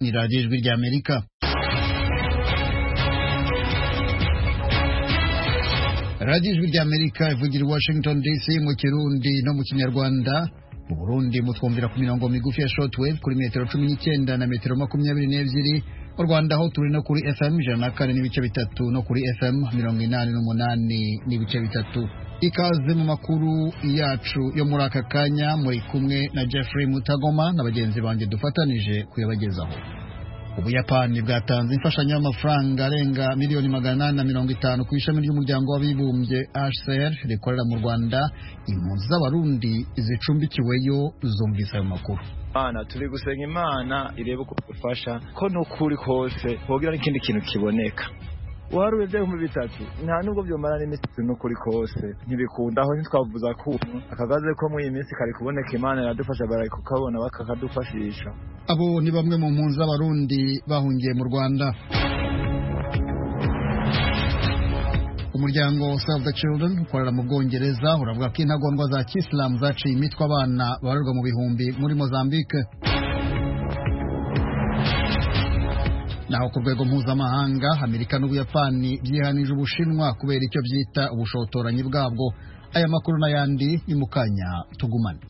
ni radiyo ijwi ry'amerika radiyo ijwi ry'amerika ivugira i washington dc mu kirundi no mu kinyarwanda mu burundi mutwumvira ku mirongo migufi ya shortwave kuri metero cumi n'icyenda na metero makumyabiri n'ebyiri mu rwanda aho turi no kuri fm ijana na kane n'ibice bitatu no kuri fm mirongo inani n'umunani n'ibice bitatu ikaze mu makuru yacu yo muri aka kanya muri kumwe na jeffrey mutagoma na bagenzi banjye dufatanije kuyabagezaho ubuyapani bwatanze imfashanyo y'amafaranga arenga miliyoni magana inani na mirongo itanu ku ishami ry'umuryango w'abibumbye hcr rikorera mu rwanda impunzi z'abarundi zicumbikiweyo zumvise ayo makuru Imana turi gusenga imana irebe uko dufasha ko n'ukuri kose hogira n'ikindi kintu kiboneka waruye ibihumbi bitatu nta nubwo byomara n'iminsi n'ukuri kose ntibikunda aho ntitwavuza ko akagaze ko muri iyi minsi kari kuboneka imana iradufasha bari kukabona bakakadufashisha abo ni bamwe mu mpunzi z'abarundi bahungiye mu rwanda umuryango Save the Children ukorera mu Bwongereza uravuga ko intagondwa za kisilamu zaciye imitwe abana babarirwa mu bihumbi muri Mozambique naho ku rwego mpuzamahanga Amerika n'Ubuyapani byihanije Ubushinwa kubera icyo byita ubushotoranyi bwabwo aya makuru n'ayandi ni mu kanya tugumane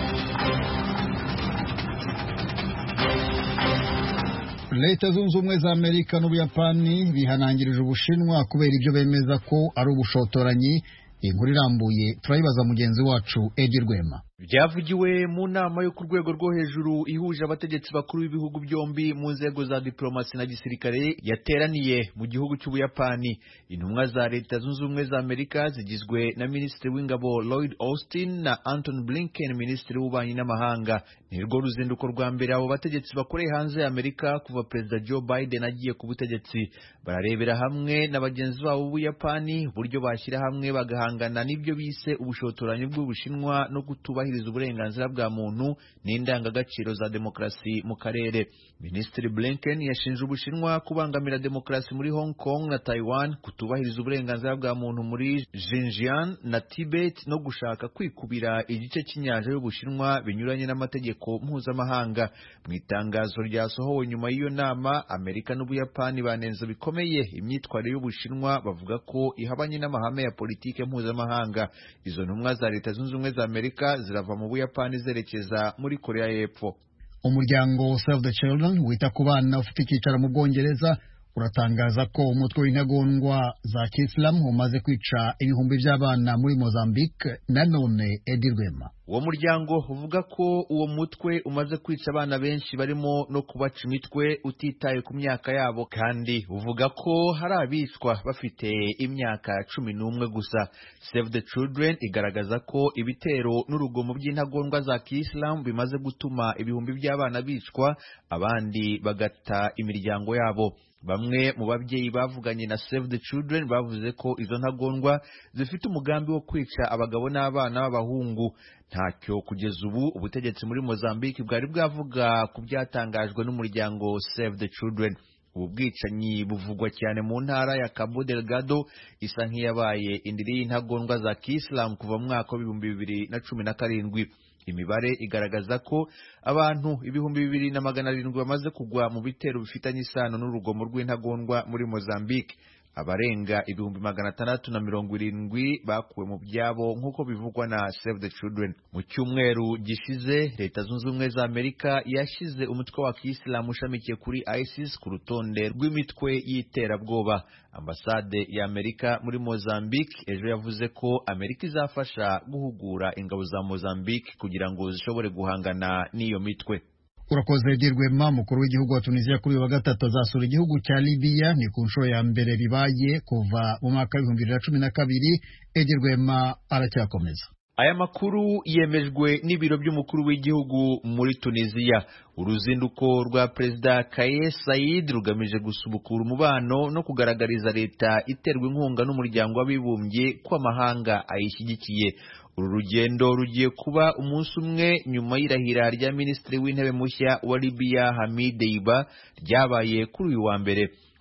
leta zunze ubumwe za amerika n'ubuyapani bihanangirije ubushinwa kubera ibyo bemeza ko ari ubushotoranyi inkuru irambuye turayibaza mugenzi wacu edi rwema byavugiwe mu nama yo ku rwego rwo hejuru ihuje abategetsi bakuru b'ibihugu byombi mu nzego za diplomasi na gisirikare yateraniye mu gihugu cy'ubuyapani intumwa za leta zunze ubumwe za amerika zigizwe na minisitiri w'ingabo lloyd austin na anton blinken minisitiri w'ububanyi n'amahanga ni rwo ruzinduko rwa mbere abo bategetsi bakoreye hanze ya amerika kuva perezida joe biden agiye ku butegetsi bararebera hamwe na bagenzi babo b'ubuyapani uburyo bashyira hamwe bagahangana n'ibyo bise ubushotoranyi bw'ubushinwa no kutubahiriza uburenganzira bwa muntu n'indangagaciro za demokarasi mu karere minisitiri blinken yashinje ubushinwa kubangamira demokarasi muri hong kong na taiwan kutubahiriza uburenganzira bwa muntu muri xinjiang na tibet no gushaka kwikubira igice cy'inyanja y'ubushinwa binyuranye n'amategeko mpuzamahanga mu itangazo ryasohowe nyuma y'iyo nama amerika n'ubuyapani banenze bikomeye imyitwarire y'ubushinwa bavuga ko ihabanye n'amahame ya politike mpuzamahanga izo ntumwa za leta zunze ubumwe za amerika zirava mu buyapani zerekeza muri korea y'epfo umuryango Save the Children wita ku bana ufite icyicaro mu bwongereza uratangaza ko umutwe w'intagondwa za kisilamu umaze kwica ibihumbi by'abana muri mozambique nanone edi rwema uwo muryango uvuga ko uwo mutwe umaze kwica abana benshi barimo no kubaca imitwe utitaye ku myaka yabo kandi uvuga ko hari abicwa bafite imyaka cumi n'umwe gusa save the children igaragaza ko ibitero n'urugomo by'intagondwa za kisilamu bimaze gutuma ibihumbi by'abana bicwa abandi bagata imiryango yabo bamwe mu babyeyi bavuganye na Save the Children bavuze ko izo ntagondwa zifite umugambi wo kwica abagabo n'abana b'abahungu ntacyo kugeza ubu ubutegetsi muri Mozambique bwari bwavuga ku byatangajwe n'umuryango Save the Children ubu bwicanyi buvugwa cyane mu ntara ya Cabo Delgado isa nk'iyabaye indiri y'intagondwa za Kiislamu kuva mu mwaka w'ibihumbi bibiri na cumi na karindwi imibare igaragaza ko abantu ibihumbi bibiri na magana arindwi bamaze kugwa mu bitero bifitanye isano n'urugomo rw'intagondwa muri Mozambique abarenga ibihumbi magana atandatu na mirongo irindwi bakuwe mu byabo nk'uko bivugwa na Save the Children mu cyumweru gishize leta zunze ubumwe za amerika yashyize umutwe wa kisilamu ushamikiye kuri isis ku rutonde rw'imitwe y'iterabwoba ambasade ya amerika muri mozambique ejo yavuze ko amerika izafasha guhugura ingabo za mozambique kugira ngo zishobore guhangana n'iyo mitwe urakoze dirwema mukuru w'igihugu wa tunisiya kuri uyu wa gatatu azasura igihugu cya libiya ni ku nshuro ya mbere bibaye kuva mu mwaka w'ibihumbi bibiri na cumi na kabiri edirwema aracyakomeza aya makuru yemejwe n'ibiro by'umukuru w'igihugu muri tunisiya uruzinduko rwa perezida kaye sayid rugamije gusubukura umubano no kugaragariza leta iterwa inkunga n'umuryango w'abibumbye ko amahanga ayishyigikiye uru rugendo rugiye kuba umunsi umwe nyuma y'irahira rya minisitiri w'intebe mushya wa libiya hamid deiba ryabaye kuri uyu wa mbere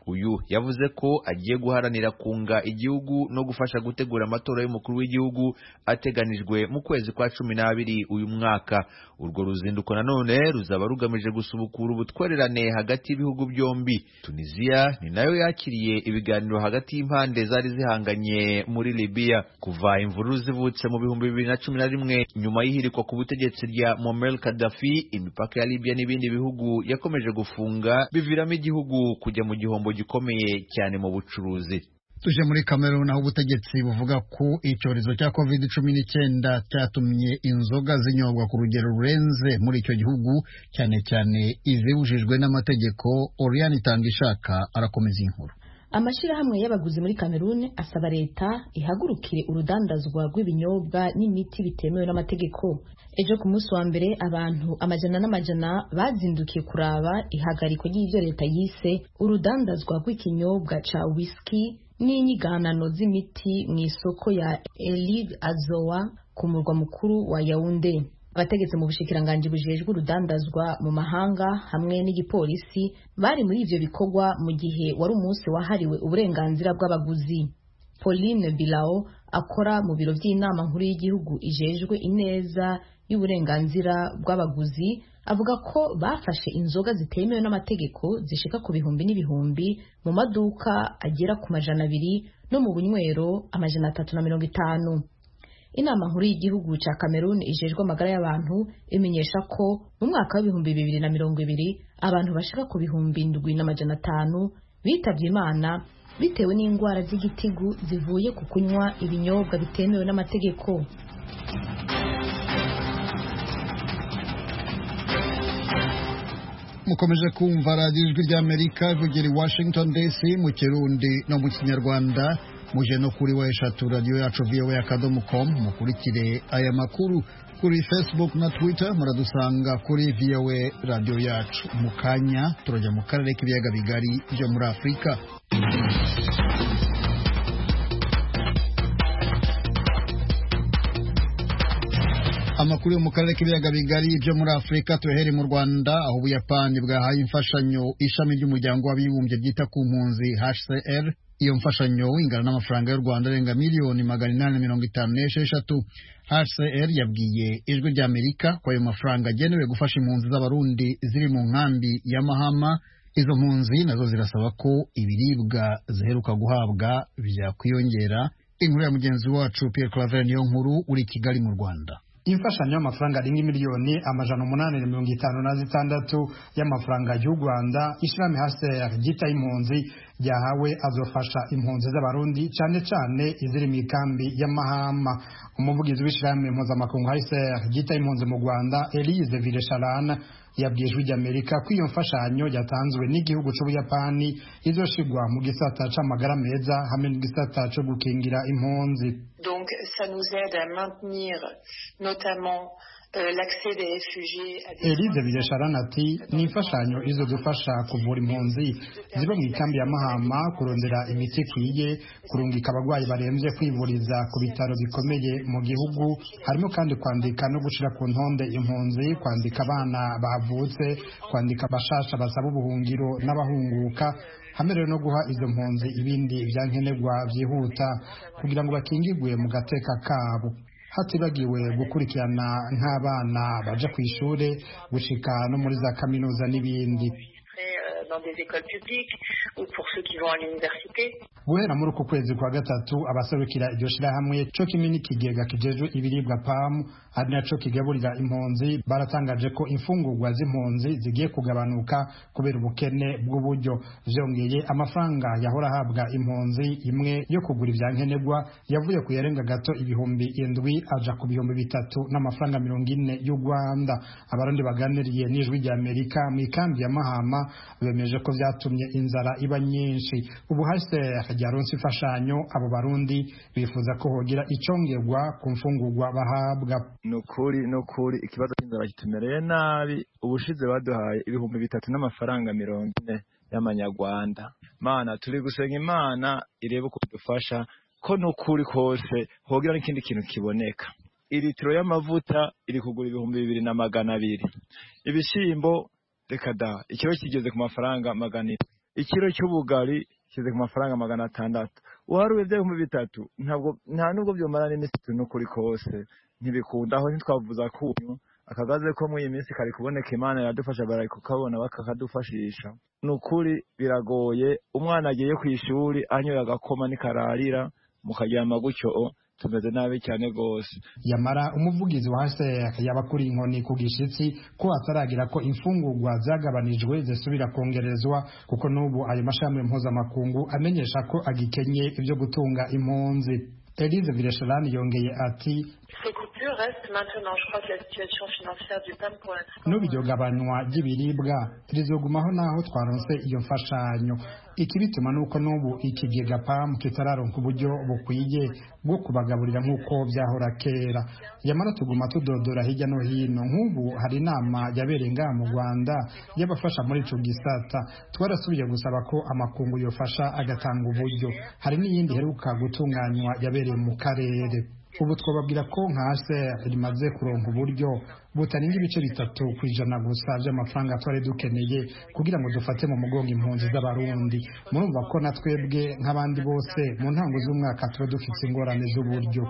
uyu yavuze ko agiye guharanira kunga igihugu no gufasha gutegura amatora y'umukuru w'igihugu ateganijwe mu kwezi kwa cumi n'abiri uyu mwaka urwo ruzinduko nanone ruzaba rugamije gusubukura ubutwererane hagati y'ibihugu byombi tunisiya ni nayo yakiriye ibiganiro hagati y'impande zari zihanganye muri libiya kuva imvururu zivutse mu bihumbi bibiri na cumi na rimwe nyuma y'ihirikwa ku butegetsi rya Muammar Gaddafi imipaka ya Libya n'ibindi bihugu yakomeje gufunga biviramo igihugu kujya mu gihombo gikomeye cyane mu bucuruzi tuje muri Cameroon aho ubutegetsi buvuga ko icyorezo cya covid cumi n'icyenda cyatumye inzoga zinyobwa ku rugero rurenze muri icyo gihugu cyane cyane izibujijwe n'amategeko Oriane Itangishaka arakomeza inkuru amashyirahamwe y'abaguzi muri Cameroon asaba leta ihagurukire urudandazwa rw'ibinyobwa n'imiti bitemewe n'amategeko ejo ku munsi wa mbere abantu amajana n'amajana bazindukiye kuraba ihagarikwa ry'ibyo leta yise urudandazwa rw'ikinyobwa ca whisky n'inyiganano z'imiti mu isoko ya Elive Azowa ku murwa mukuru wa Yaounde abategetsi mu bushikiranganji bujejwe urudandazwa mu mahanga hamwe n'igipolisi bari muri ivyo bikorwa mu gihe wari umunsi wahariwe uburenganzira bw'abaguzi Pauline Bilao akora mu biro by'inama nkuru y'igihugu ijejwe ineza y'uburenganzira bw'abaguzi avuga ko bafashe inzoga zitemewe n'amategeko zishika ku bihumbi n'ibihumbi mu maduka agera ku majana abiri no mu bunywero amajana atatu na mirongo itanu inama nkuru y'igihugu cya Cameroon ijejwe amagara y'abantu imenyesha ko mu mwaka w'ibihumbi bibiri na mirongo ibiri abantu bashika ku bihumbi ndwi n'amajana atanu bitabye imana bitewe n'indwara z'igitigu zivuye ku kunywa ibinyobwa bitemewe n'amategeko mukomeje kumva radiyo ijwi ry'amerika ivugira i washington dc mu kirundi no mu kinyarwanda muje no kuri wa eshatu radiyo yacu voa akadomo com mukurikire aya makuru kuri facebook na twitter muradusanga kuri voa radiyo yacu mu kanya turajya mu karere k'ibiyaga bigari byo muri afurika amakuru yo mu karere k'ibiyaga bigari byo muri afurika tuyahere mu rwanda aho ubuyapani bwahaye imfashanyo ishami ry'umuryango w'abibumbye ryita ku mpunzi hcr iyo mfashanyo ingana n'amafaranga y'u rwanda arenga miliyoni magana inani mirongo itanu n'esheshatu hcr yabwiye ijwi ry'amerika ko ayo mafaranga agenewe gufasha impunzi z'abarundi ziri mu nkambi ya mahama izo mpunzi nazo zirasaba ko ibiribwa ziheruka guhabwa byakwiyongera inkuru ya mugenzi wacu pierre claver niyo nkuru uri i kigali mu rwanda imfashanyo y'amafaranga arenga miliyoni amajana umunani na mirongo itanu na zitandatu y'amafaranga y'u rwanda ishirahamwe hcr ryita impunzi ryahawe azofasha impunzi z'abarundi cyane cyane iziri mu ikambi y'amahama umuvugizi w'ishirahamwe mpuzamakungu hcr ryita impunzi mu rwanda elise vilesharana yabwiye ijwi ry'amerika ko iyo mfashanyo yatanzwe n'igihugu cy'ubuyapani izoshigwa mu gisata c'amagara meza hamwe n'igisata co gukingira impunzi donc ça nous aide à maintenir notamment l'accès des réfugiés à des Elise Biresharana ati ni imfashanyo izo dufasha kuvura impunzi ziba mu ikambi ya Mahama kurondera imiti ikwiye kurungika abarwayi barembye kwivuriza ku bitaro bikomeye mu gihugu harimo kandi kwandika no gushira ku ntonde impunzi kwandika abana bavutse kwandika abashasha basaba ubuhungiro n'abahunguka hamwe rero no guha izo mpunzi ibindi byankenerwa byihuta kugira ngo bakingigwe mu gateka kabo hatibagiwe gukurikirana nk'abana baja ku ishure gushika no muri za kaminuza n'ibindi dans des écoles publiques ou pour ceux qui vont à l'université. guhera muri uku kwezi kwa gatatu abaserukira iryo shirahamwe co kimwe n'ikigega kijejwe ibiribwa pamu ari naco kigaburira impunzi baratangaje ko imfungurwa z'impunzi zigiye kugabanuka kubera ubukene bw'uburyo vyongeye amafaranga yahora ahabwa impunzi imwe yo kugura ivyankenerwa yavuye ku yarenga gato ibihumbi indwi aja ku bihumbi bitatu n'amafaranga mirongo ine y'u rwanda abarundi baganiriye n'ijwi rya amerika mu ikambi ya mahama bemeje ko vyatumye inzara iba nyinshi ubu hcr ryaronse imfashanyo abo barundi bifuza ko hogira icongerwa ku mfungurwa bahabwa ni ukuri ni ukuri ikibazo cy'inzara kitumereye nabi ubushize baduhaye ibihumbi bitatu n'amafaranga mirongo ine y'amanyarwanda mana turi gusenga imana irebe uko dufasha ko ni ukuri kose hogira n'ikindi kintu kiboneka iritiro y'amavuta iri kugura ibihumbi bibiri na magana abiri ibishyimbo reka da ikiro kigeze ku mafaranga magana ine ikiro cy'ubugari kize ku mafaranga magana atandatu uharuye by'ibihumbi bitatu ntabwo nta nubwo byomara n'iminsi itatu n'ukuri kose ntibikunda aho ntitwavuza kunyu akagaze ko muri iyi minsi kari kuboneka imana iradufasha bari kukabona bakakadufashisha ni ukuri biragoye umwana agiye ku ishuri anyoye agakoma nikararira mukaryama gutyo tumeze nabi cyane rwose yamara umuvugizi wa HCR yaba kuri inkoni ku gishitsi ko ataragira ko imfungurwa zagabanijwe zisubira kongerezwa kuko n'ubu ayo mashami mpuzamakungu amenyesha ko agikenye ibyo gutunga impunzi Elise Villechelane yongeye ati n'ubu iryo gabanywa ry'ibiribwa rizogumaho naho twaronse iyo mfashanyo ikibituma nuko n'ubu ikigega PAM kitararonka uburyo bukwiye bwo kubagaburira nk'uko byahora kera yamara tuguma tudodora hirya no hino nk'ubu hari inama yabereye ngaha mu Rwanda y'abafasha muri ico gisata twarasubiye gusaba ko amakungu yofasha agatanga uburyo hari n'iyindi heruka gutunganywa yabereye mu karere ubu twababwira ko nka HCR rimaze kuronka uburyo butarenga ibice bitatu ku ijana gusa by'amafaranga twari dukeneye kugira ngo dufate mu mugongo impunzi z'abarundi murumva ko na twebwe nk'abandi bose mu ntango z'umwaka tuba dufite ingorane z'uburyo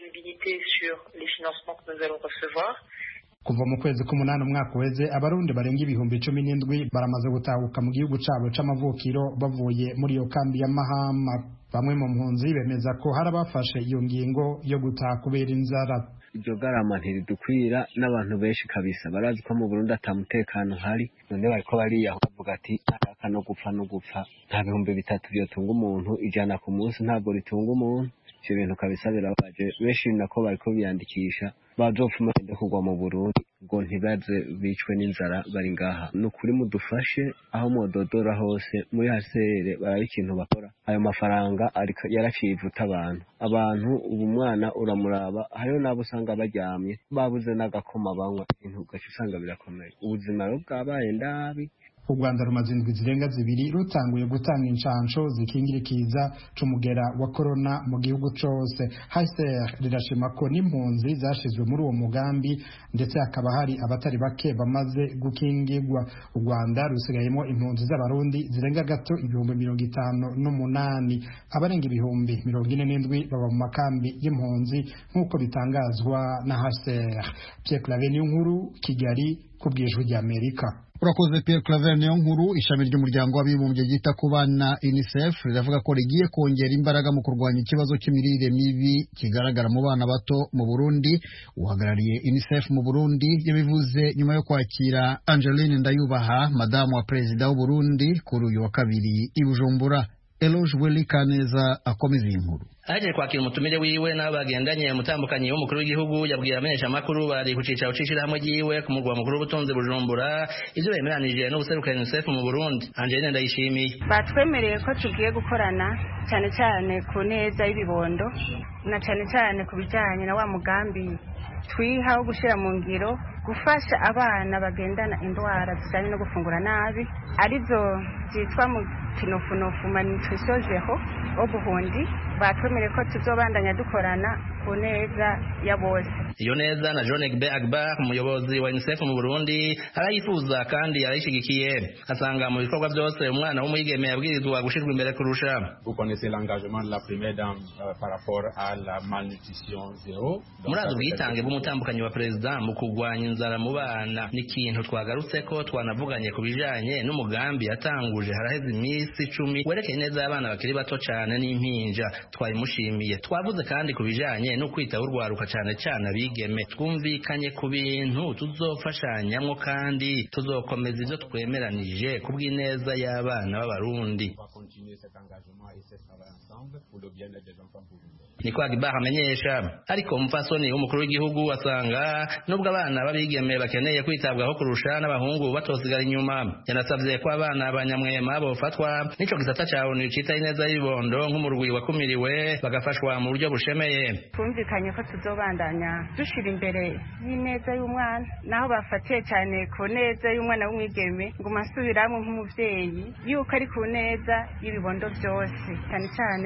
kuva mu kwezi k'umunani umwaka uheze abarundi barenga ibihumbi cumi n'indwi baramaze gutahuka mu gihugu cabo c'amavukiro bavuye muri iyo kambi ya mahama bamwe mu mpunzi bemeza ko hari abafashe iyo ngingo yo gutaha kubera inzara iryo garama ntiridukwira n'abantu benshi kabisa barazi ko mu Burundi ata mutekano hari none bariko bariyaho bavuga ati ntaka no gupfa no gupfa nta bihumbi bitatu byotunga umuntu ijana ku munsi ntabwo ritunga umuntu ivyo bintu kabisa birabaje benshi nako bariko biyandikisha bazopfuma bende kugwa mu Burundi ngo ntibaze bicwe n'inzara bari ngaha ni ukuri mudufashe aho mwododora hose muri hasere baraba ikintu bakora ayo mafaranga yaraciye ivuta abantu abantu ubu mwana uramuraba hariho n'abo usanga baryamye babuze n'agakoma banywa ibintu ugaca usanga birakomeye ubuzima rero bwabaye ndabi u rwanda rumaze indwi zirenga zibiri rutanguye gutanga inshansho zikingira ikiza c'umugera wa korona mu gihugu cose hcr rirashima ko n'impunzi zashizwe muri uwo mugambi ndetse hakaba hari abatari bake bamaze gukingirwa u rwanda rusigayemo impunzi z'abarundi zirenga gato ibihumbi mirongo itanu n'umunani abarenga ibihumbi mirongo ine n'indwi baba mu makambi y'impunzi nk'uko bitangazwa na hcr pierre clave niyo nkuru kigali ku bwijwi ry'amerika urakoze Pierre Claver niyo nkuru ishami ry'umuryango w'abibumbye ryita ku bana UNICEF riravuga ko rigiye kongera imbaraga mu kurwanya ikibazo cy'imirire mibi kigaragara mu bana bato mu Burundi uhagarariye UNICEF mu Burundi yabivuze nyuma yo kwakira Angeline Ndayubaha madamu wa perezida w'u Burundi kuri uyu wa kabiri i Bujumbura Eloge Willy Kaneza akomeza iyi nkuru aje kwakira umutumire wiwe n'abo bagendanye umutambukanyi w'umukuru w'igihugu yabwiye abamenyeshamakuru bari ku cicaro c'ishirahamwe ryiwe ku murwa mukuru w'ubutunzi bujumbura ivyo bemeranije n'ubuseruka unicef mu burundi angeline ndayishimiye batwemereye ko tugiye gukorana cyane cyane ku neza y'ibibondo na cyane cyane ku bijyanye na wa mugambi twiha wo gushyira mu ngiro gufasha abana bagendana indwara zijyanye no gufungura nabi arizo zitwa mu kinofunofu malnutrition zero ubuhundi batwemereye ko tuzobandanya dukorana ku neza ya bose iyo neza na John Egbe Agbar umuyobozi wa UNICEF mu Burundi arayifuza kandi arayishigikiye asanga mu bikorwa byose umwana w'umwigeme yabwirizwa gushirwa imbere kurusha Vous connaissez l'engagement de la première dame euh, par rapport à la malnutrition zéro. murazi ubwitange bw'umutambukanyi wa perezida mu kurwanya inzara mu bana ni ikintu twagarutse ko twanavuganye ku bijanye n'umugambi yatanguje haraheze iminsi icumi werekeye neza y'abana bakiri bato cane n'impinja twabimushimiye twavuze kandi ku bijanye no kwitaho urwaruka cane cane abigeme twumvikanye ku bintu tuzofashanyamwo kandi tuzokomeza ivyo twemeranije ku bw'ineza y'abana b'abarundi On va continuer cet engagement et ce travail ensemble pour le bien-être des enfants burundais. niko Agbar amenyesha ariko umupfasoni w'umukuru w'igihugu asanga nubwo abana b'abigeme bakeneye kwitabwaho kurusha n'abahungu batosigara inyuma yanasabye ko abana banyamwema bofatwa n'ico gisata ca ONU cita ineza y'ibondo nk'umurwi wakumiriwe bagafashwa mu buryo bushemeye twumvikanye ko tuzobandanya dushira imbere y'ineza y'umwana naho bafatiye cyane ku neza y'umwana w'umwigeme ngo masubiramwe nk'umuvyeyi yuko ari ku neza y'ibibondo byose cyane cyane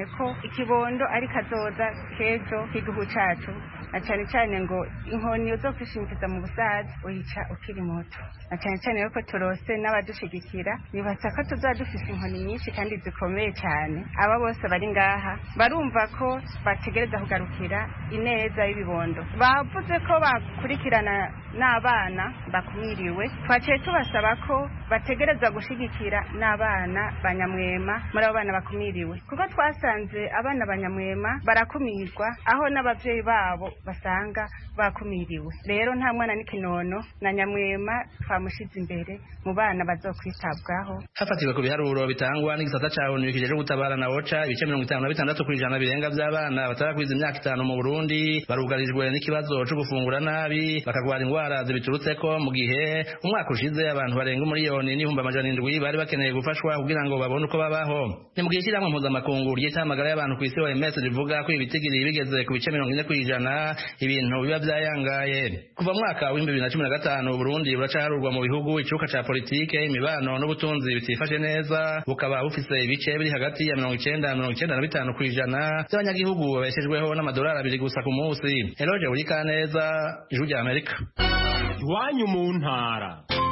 cyane ko ikibondo ari kazoza k'ejo k'igihugu cacu na cyane cyane ngo inkoni uzokwishingiza mu busaza uyica ukiri muto na cyane cyane yuko turose n'abadushigikira nibatsa ko tuzaba dufise inkoni nyinshi kandi zikomeye cyane aba bose bari ngaha barumva ko bategereza kugarukira ineza y'ibibondo bavuze ko bakurikirana n'abana bakumiriwe twaciye tubasaba ko bategereza gushigikira n'abana banyamwema muri abo bana bakumiriwe kuko twasanze abana banyamwema barakumirwa aho n'ababyeyi babo basanga bakumiriwe rero nta mwana n'ikinono na nyamwema twamushize imbere mu bana bazokwitabwaho hafatiwe ku biharuro bitangwa n'igisata ca onu kijeje gutabara na oca ibice mirongo itanu na bitandatu kw'ijana birenga vy'abana batarakwiza imyaka itanu mu burundi barugarijwe n'ikibazo co gufungura nabi bakagwara ingwara zibiturutseko mu gihe umwaka ushize abantu barenga umuriyoni n'ibihumbi amajana indwi bari bakeneye gufashwa kugira ngo babone uko babaho ni mu gihe ishyirahamwe mpuzamakungu ry'itamagara y'abantu ku isi oms rivuga ko ibitigiri bigeze ku bice mirongo ine kw'ijana ibintu biba vyayangaye kuva mu mwaka w'ibihumbi bibiri na cumi na gatanu uburundi buracaharurwa mu bihugu icuka ca politike imibano n'ubutunzi bitifashe neza bukaba bufise ibice biri hagati ya mirongo icenda na mirongo icenda na bitanu kw'ijana by'abanyagihugu babeshejweho n'amadolari abiri gusa ku munsi eloge burikaneza ijwi rya amerika iwanyu mu ntara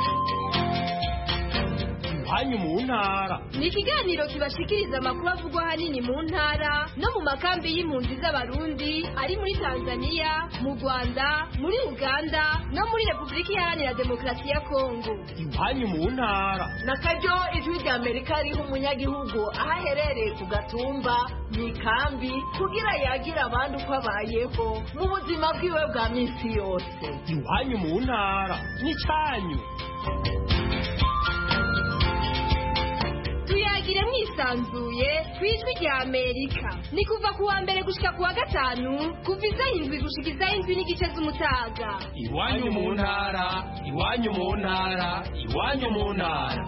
iwanyu mu ntara ni ikiganiro kibashikiriza amakuru avugwa ahanini mu ntara no mu makambi y'impunzi z'abarundi ari muri tanzania mu rwanda muri uganda no muri repubulika iharanira demokarasi ya kongo iwanyu mu ntara na karyo ijwi rya amerika riha umunyagihugu aho aherereye ku gatumba mu ikambi kugira yagira abandi uko abayeho mu buzima bwiwe bwa minsi yose iwanyu mu ntara n'icyanyu tuyagire mwisanzuye ku ijwi rya amerika ni kuva ku wa mbere gushika ku wa gatanu kuva izaho indwi gushika izaho indwi n'igice z'umutaga iwanyu mu ntara iwanyu mu ntara iwanyu mu ntara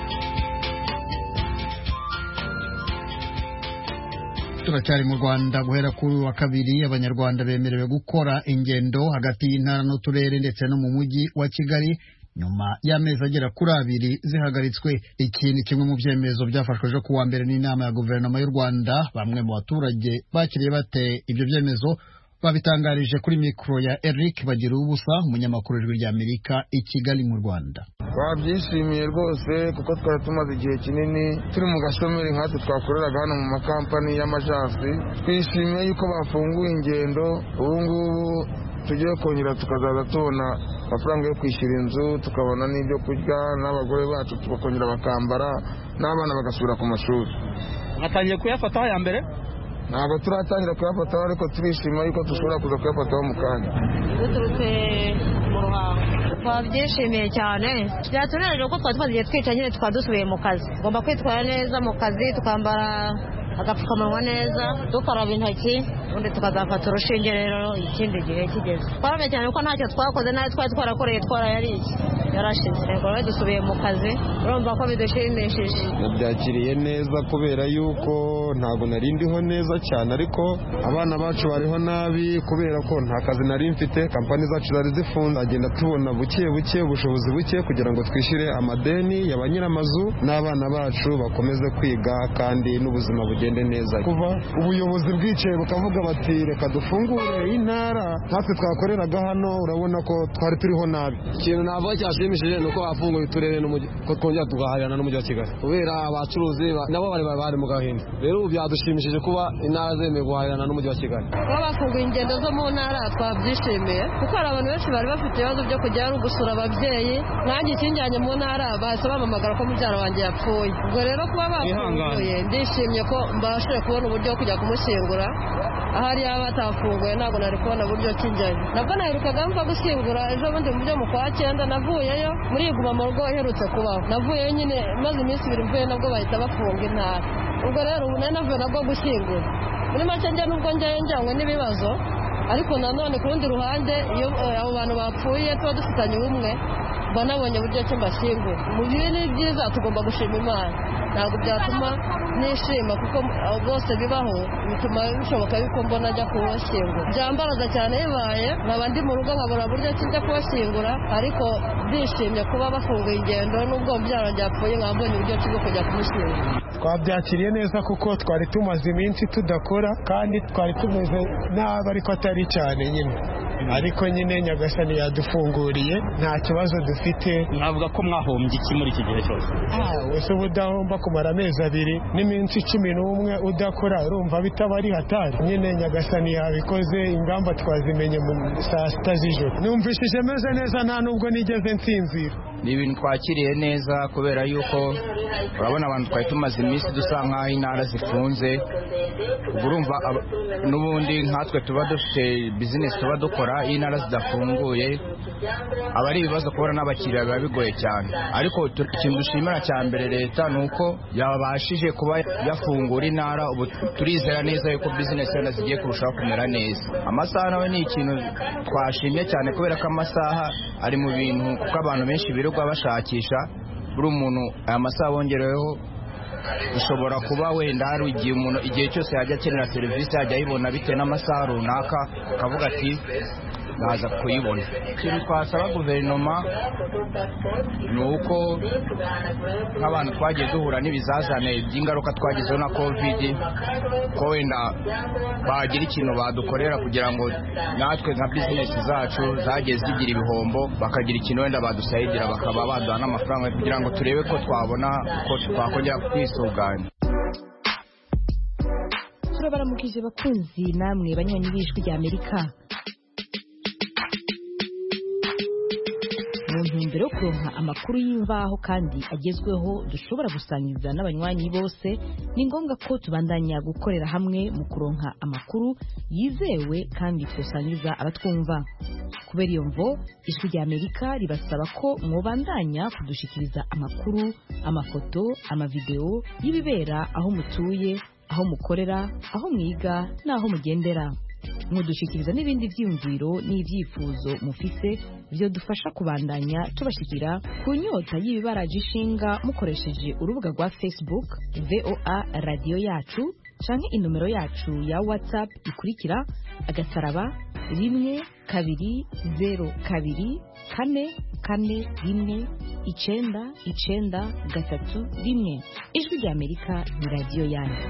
turacyari mu rwanda guhera kuri wa kabiri abanyarwanda bemerewe gukora ingendo hagati y'intara n'uturere ndetse no mu mujyi wa kigali nyuma y'amezi agera kuri abiri zihagaritswe iki ni kimwe mu byemezo byafashwe ejo ku wa mbere n'inama ya guverinoma y'u rwanda bamwe mu baturage bakiriye bate ibyo byemezo babitangarije kuri mikoro ya eric bagira ubusa umunyamakuru w'ijwi ry'amerika i kigali mu rwanda twabyishimiye rwose kuko twari tumaze igihe kinini turi mu gashomeri nkatwe twakoreraga hano mu makampani y'amajasi twishimiye yuko bafunguye ingendo ubu ngubu tugiye kongera tukazaza tubona amafaranga yo kwishyura inzu tukabona n'ibyo kurya n'abagore bacu tukongera bakambara n'abana bagasubira ku mashuri mwatangiye kuyafataho ya mbere ntabwo turatangira kuyafataho ariko turishima yuko dushobora kuza kuyafataho mu kanya duturutse mu ruhango twabyishimiye cyane byatunejeje ko twari tumaze igihe twica nyine tukaba dusubiye mu kazi tugomba kwitwara neza mu kazi tukambara agapfukamunwa neza dukaraba intoki ubundi tukazafata urushinge rero ikindi gihe kigeze twarabye cyane kuko ntacyo twakoze nayo twari twarakoreye twarayariye yarashize rero dusubiye mu kazi urumva ko bidushimishije nabyakiriye neza kubera yuko ntabwo nari ndiho neza cyane ariko abana bacu bariho nabi kubera ko nta kazi nari mfite kampani zacu zari zifunze agenda tubona buke buke ubushobozi buke kugira ngo twishyure amadeni ya ba nyir'amazu n'abana bacu bakomeze kwiga kandi n'ubuzima bugende neza kuva ubuyobozi bwicaye bukavuga bati reka dufungure intara natwe twakoreraga hano urabona ko twari turiho nabi ikintu navuga cyashimishije ni uko bafunguye uturere ko twongera tugahahirana n'umujyi wa kigali kubera abacuruzi nabo bari bari mu gahinda rero ubu byadushimishije kuba intara zemewe guhahirana n'umujyi wa kigali kuba bafunguye ingendo zo mu ntara twabyishimiye kuko hari abantu benshi bari bafite ibibazo byo kujya gusura ababyeyi nanjye ikinjyanye mu ntara bahise bampamagara ko mubyara wanjye yapfuye ubwo rero kuba bafunguye ndishimye ko mbashije kubona uburyo bwo kujya kumushyingura ahari yaba batafunguye ntabwo nari kubona uburyo kijyayo nabwo naherukaga mva gushyingura ejo bundi mu byo mu kwa cyenda navuyeyo muri iguma mu rugo iherutse kubaho navuyeyo nyine maze iminsi ibiri mvuye nabwo bahita bafunga intara ubwo rero ubu nari navuye nabwo gushyingura muri make njya nubwo njyayo njyanywe n'ibibazo ariko nanone ku rundi ruhande iyo abo bantu bapfuye tuba dufitanye ubumwe mba nabonye uburyo ki mbashyingura mu bibi ni byiza tugomba gushima imana ntabwo byatuma nishima kuko abo bose bibaho bituma bishoboka yuko mbona ajya kubashyingura byambaraza cyane bibaye nkaba ndi mu rugo nkabura buryo ki njya kubashyingura ariko ndishimye kuba bafunguye ingendo n'ubwo byaro byapfuye nkaba mbonye uburyo ki bwo kujya kumushyingura twabyakiriye neza kuko twari tumaze iminsi tudakora kandi twari tumeze nabi ariko atari cyane nyine ariko nyine nyagasani yadufunguriye nta kibazo dufite navuga ko mwahombye iki muri iki gihe cyose wese uba udahomba kumara amezi abiri n'iminsi cumi n'umwe udakora urumva bitaba ari hatari nyine nyagasani yabikoze ingamba twazimenye mu saa sita z'ijoro numvishije meze neza nta nubwo nigeze nsinzira ni ibintu twakiriye neza kubera yuko urabona abantu twari tumaze iminsi dusa nk'aho intara zifunze ubwo urumva n'ubundi nkatwe tuba dufite bizinesi tuba dukora iyo intara zidafunguye aba ari ibibazo kubona n'abakiriya biba bigoye cyane ariko ikintu dushimira cya mbere leta ni uko yabashije kuba yafungura intara ubu turizera neza yuko bizinesi yenda zigiye kurushaho kumera neza amasaha nawe ni ikintu twashimye cyane kubera ko amasaha ari mu bintu kuko abantu benshi birirwa bashakisha buri umuntu aya masaha bongereweho bishobora kuba wenda hari igihe umuntu igihe cyose yajya akenera serivisi yajya ayibona bitewe n'amasaha runaka akavuga ati naza kuyibona ikintu twasaba guverinoma ni uko nk'abantu twagiye duhura n'ibizazane by'ingaruka twagizeho na kovidi ko wenda bagira ikintu badukorera kugira ngo natwe nka bizinesi zacu zagiye zigira ibihombo bakagira ikintu wenda badusayigira bakaba baduha n'amafaranga kugira ngo turebe ko twabona ko twakongera kwisuganya turabaramukije bakunzi namwe banywanyi b'ijwi rya amerika mu ntumbero yo kuronka amakuru y'imvaho kandi agezweho dushobora gusangiza n'abanywanyi bose ni ngombwa ko tubandanya gukorera hamwe mu kuronka amakuru yizewe kandi tusangiza abatwumva kubera iyo mvo ijwi rya amerika ribasaba ko mwobandanya kudushikiriza amakuru amafoto amavideo y'ibibera aho mutuye aho mukorera aho mwiga n'aho mugendera mudushikiriza n'ibindi byiyumviro n'ibyifuzo mufise byo dufasha kubandanya tubashikira ku nyota y'ibibaraje ishinga mukoresheje urubuga rwa facebook voa radiyo yacu canke inomero yacu ya whatsapp ikurikira agasaraba rimwe kabiri zero kabiri kane kane rimwe icenda icenda gatatu rimwe ijwi rya amerika ni radiyo yanyu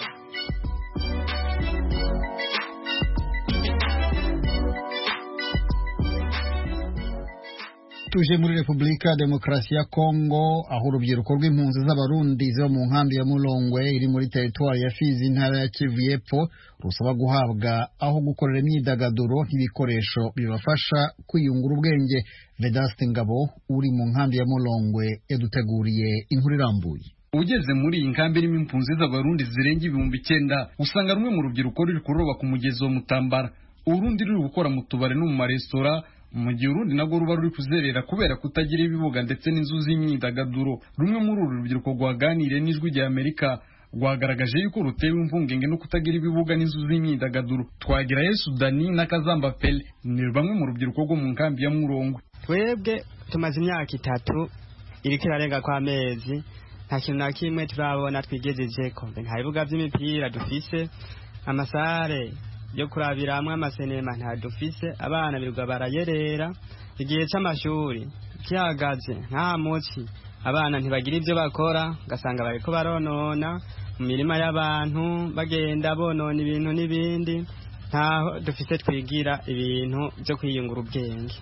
tuje muri repubulika ya demokarasi ya kongo aho urubyiruko rw'impunzi z'abarundi ziba mu nkambi ya mulongwe iri muri teritwari ya fizi intara ya kivu y'epfo rusaba guhabwa aho gukorera imyidagaduro n'ibikoresho bibafasha kwiyungura ubwenge vedaste ngabo uri mu nkambi ya mulongwe yaduteguriye inkuru irambuye ugeze muri iyi nkambi irimo impunzi z'abarundi zirenga ibihumbi icyenda usanga rumwe mu rubyiruko ruri kuroba ku mugezi wa mutambara urundi ruri gukora mu tubari no mu maresitora mu gihe urundi nabwo ruba ruri kuzerera kubera kutagira ibibuga ndetse n'inzu z'imyidagaduro rumwe muri uru rubyiruko rwaganiriye n'ijwi rya amerika rwagaragaje yuko rutewe impungenge no kutagira ibibuga n'inzu z'imyidagaduro twagira yesu dani na kazamba pele ni bamwe mu rubyiruko rwo mu nkambi ya murongwe twebwe tumaze imyaka itatu iriko irarenga kw'amezi nta kintu na kimwe turabona twigejejeko nta bibuga by'imipira dufise amasare yo kurabiramwo amasenema nta dufise abana birirwa barayerera igihe c'amashuri gihagaze nta muci abana ntibagira ivyo bakora ugasanga bariko baronona mu mirima y'abantu bagenda bonona ibintu n'ibindi ntaho dufise twigira ibintu vyo kwiyungura ubwenge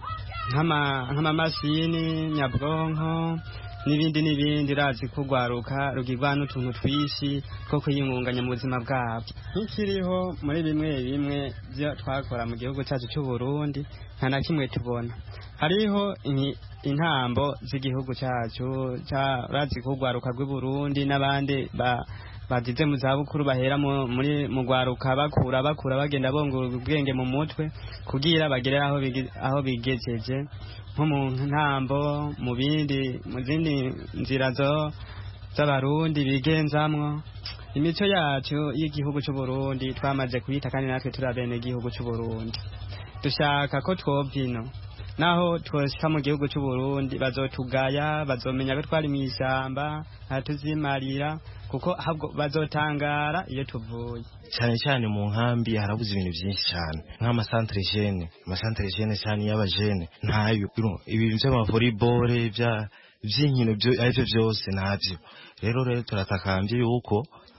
nk'amamashini nyabwonko n'ibindi n'ibindi urazi ko urwaruka rugirwa n'utuntu twishi two kwiyungunganya mu buzima bwabo nk'ikiriho muri bimwe bimwe byo twakora mu gihugu cyacu cy'u Burundi nta na kimwe tubona hariho intambo z'igihugu cyacu urazi ko urwaruka rw'i Burundi n'abandi bagize mu zabukuru bahera muri mu rwaruka bakura bakura bagenda bongura ubwenge mu mutwe kugira bagere aho bigejeje nko mu ntambo mu bindi mu zindi nzira z'abarundi bigenzamwo imico yacu y'igihugu cy'u Burundi twamaze kuyita kandi natwe turi abene igihugu cy'u Burundi dushaka ko twobyino naho twoshika mu gihugu cy'u Burundi bazotugaya bazomenya ko twari mu ishyamba ntatuzimarira kuko ahubwo bazotangara iyo tuvuye cyane cyane mu nkambi harabuze ibintu byinshi cyane nk'amasantere jene amasantere jene cyane y'abajene ntayo ibintu by'amavolleyball bya by'inkino aribyo byose ntabyo rero rero turatakambye yuko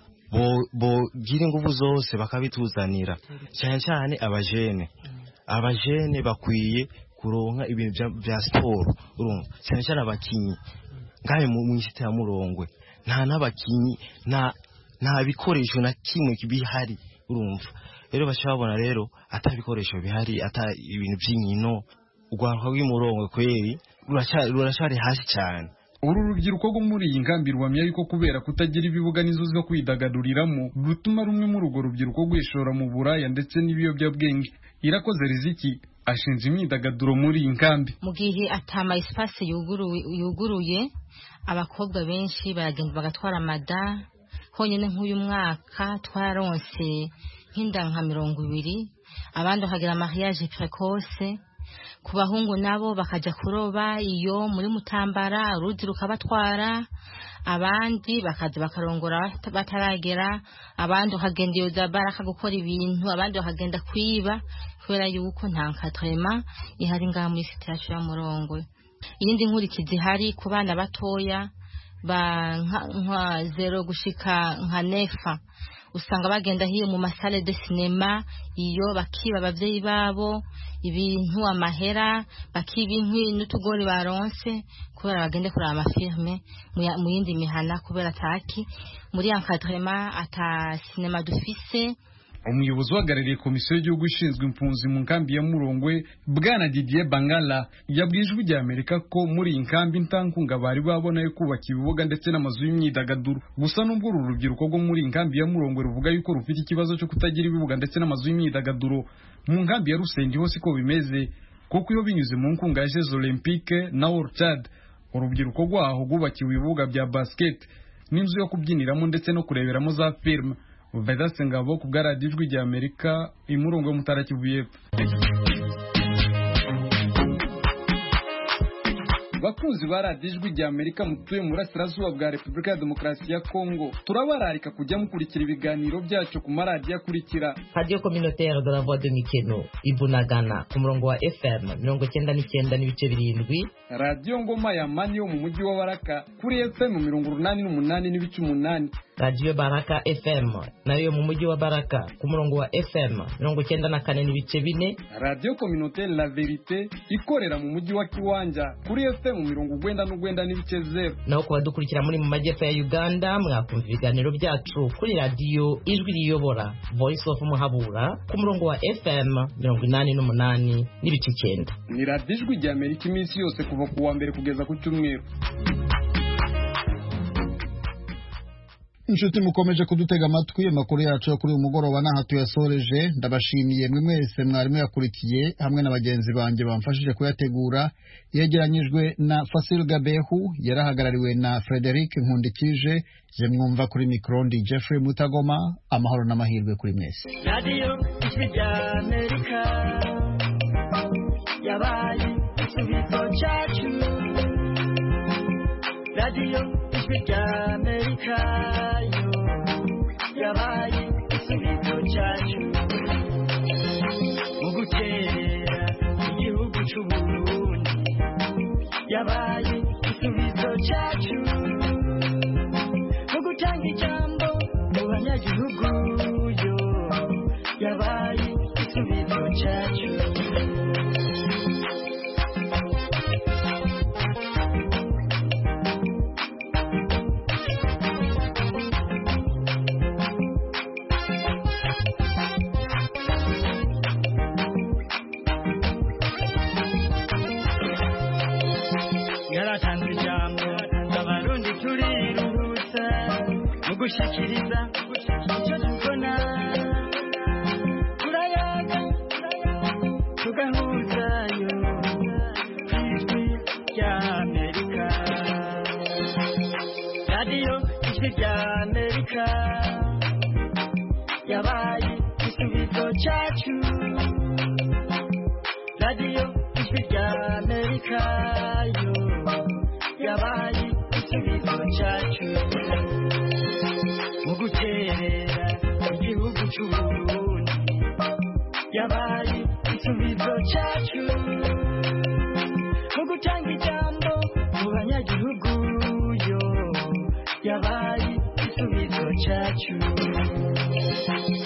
bogira ingufu zose bakabituzanira cyane cyane abajene abajene bakwiye kuronka ibintu bya siporo urumva cyane cyane abakinyi ngahe mu isi ya murongwe nta n'abakinyi nta nta bikoresho na kimwe bihari urumva rero bashobora rero ata bikoresho bihari ata ibintu by'inkino urwaruka rw'imurongwe kweri ruracyari hasi cyane uru rubyiruko rwo muri iyi nkambi ruhamya yuko kubera kutagira ibibuga n'inzu zo kwidagaduriramo rutuma rumwe muri urwo rubyiruko rwishora mu buraya ndetse n'ibiyobyabwenge irakoze riziki ashinze imyidagaduro muri iyi nkambi mu gihe atama espace yuguruye abakobwa benshi baragenda bagatwara amada honyine nk'uyu mwaka twaronse nk'inda nka mirongo ibiri abandi bakagira mariage precoce ku bahungu nabo bakajya kuroba iyo muri mutambara uruzi rukabatwara abandi bakaza bakarongora bataragera abandi bakagenda iyo za baraka gukora ibintu abandi bakagenda kwiba kubera yuko nta nkatrema ihari ngaha muri site yacu ya murongwe iyindi nkurikizi ihari ku bana batoya ba nka zero gushika nka nefa usanga bagenda hiyo mu masale de cinema iyo bakiba abavyeyi babo ibintu amahera bakiba inkwi n'utugori baronse kubera bagende kuraba amafilme mu yindi mihana kubera ataki muri encadrement ata cinema dufise umuyobozi uhagarariye komisiyo y'igihugu ishinzwe impunzi mu nkambi ya murongwe bwana didier bangala yabwiye ijwi rya amerika ko muri iyi nkambi nta nkunga bari babona yo kubaka ibibuga ndetse n'amazu y'imyidagaduro gusa n'ubwo uru rubyiruko rwo muri iyi nkambi ya murongwe ruvuga yuko rufite ikibazo cyo kutagira ibibuga ndetse n'amazu y'imyidagaduro mu nkambi ya rusenge hose ko bimeze kuko iyo binyuze mu nkunga ya jeux olympique na orchard urubyiruko rwaho rwubakiwe ibibuga bya basket n'inzu yo kubyiniramo ndetse no kureberamo za filime Vedaste Ngabo ku bwa radiyo ijwi rya Amerika imurongo yo mutara Kivu y'Epfo bakunzi ba radiyo ijwi rya amerika mutuye mu burasirazuba bwa repubulika ya demokarasi ya kongo turabararika kujya mukurikira ibiganiro byacu ku maradiyo akurikira radiyo communautaire de la voix de mikeno ibunagana ku murongo wa fm mirongo icyenda n'icyenda n'ibice birindwi radiyo ngoma ya mani yo mu mujyi wa baraka kuri fm mirongo urunani n'umunani n'ibice umunani radiyo baraka fm nayo mu mujyi wa baraka ku murongo wa fm mirongo icyenda na kane n'ibice bine radiyo communautaire la verite ikorera mu mujyi wa kiwanja kuri fm mirongo urwenda n'urwenda n'ibice zeru naho ku badukurikira muri mu majyepfo ya uganda mwakumva ibiganiro byacu kuri radiyo ijwi riyobora voice of muhabura ku murongo wa fm mirongo inani n'umunani n'ibice icyenda ni radiyo ijwi rya amerika iminsi yose kuva ku wa mbere kugeza ku cyumweru inshuti mukomeje kudutega amatwi amakuru yacu yo kuri uyu mugoroba n'aha tuyasoreje ndabashimiye mwe mwese mwarimu yakurikiye hamwe na bagenzi banjye bamfashije kuyategura yegeranyijwe na fasil gabehu yarahagarariwe na frederic nkundikije je mwumva kuri mikrondi jeffrey mutagoma amahoro n'amahirwe kuri mwese radiyo ijwi rya amerika yabaye igisubizo cyacu radiyo ijwi rya amerika yo yabaye igisubizo cyacu mu gutera igihugu cy'uburundi yabaye igisubizo cyacu mu gutanga ijambo mu banyagihugu yo yabaye igisubizo cyacu yaratanze ijambo abarundi turiruhutsa mu gushikiriza icyo tubona turayaga tugahuzayo ku ijwi rya amerika radiyo ijwi rya amerika yabaye igisubizo cyacu radiyo ijwi ijwi rya amerika yo yabaye igisubizo cyacu mu guterera igihugu cy'uburundi yabaye igisubizo cyacu mu gutanga ijambo mu banyagihugu yo yabaye igisubizo cyacu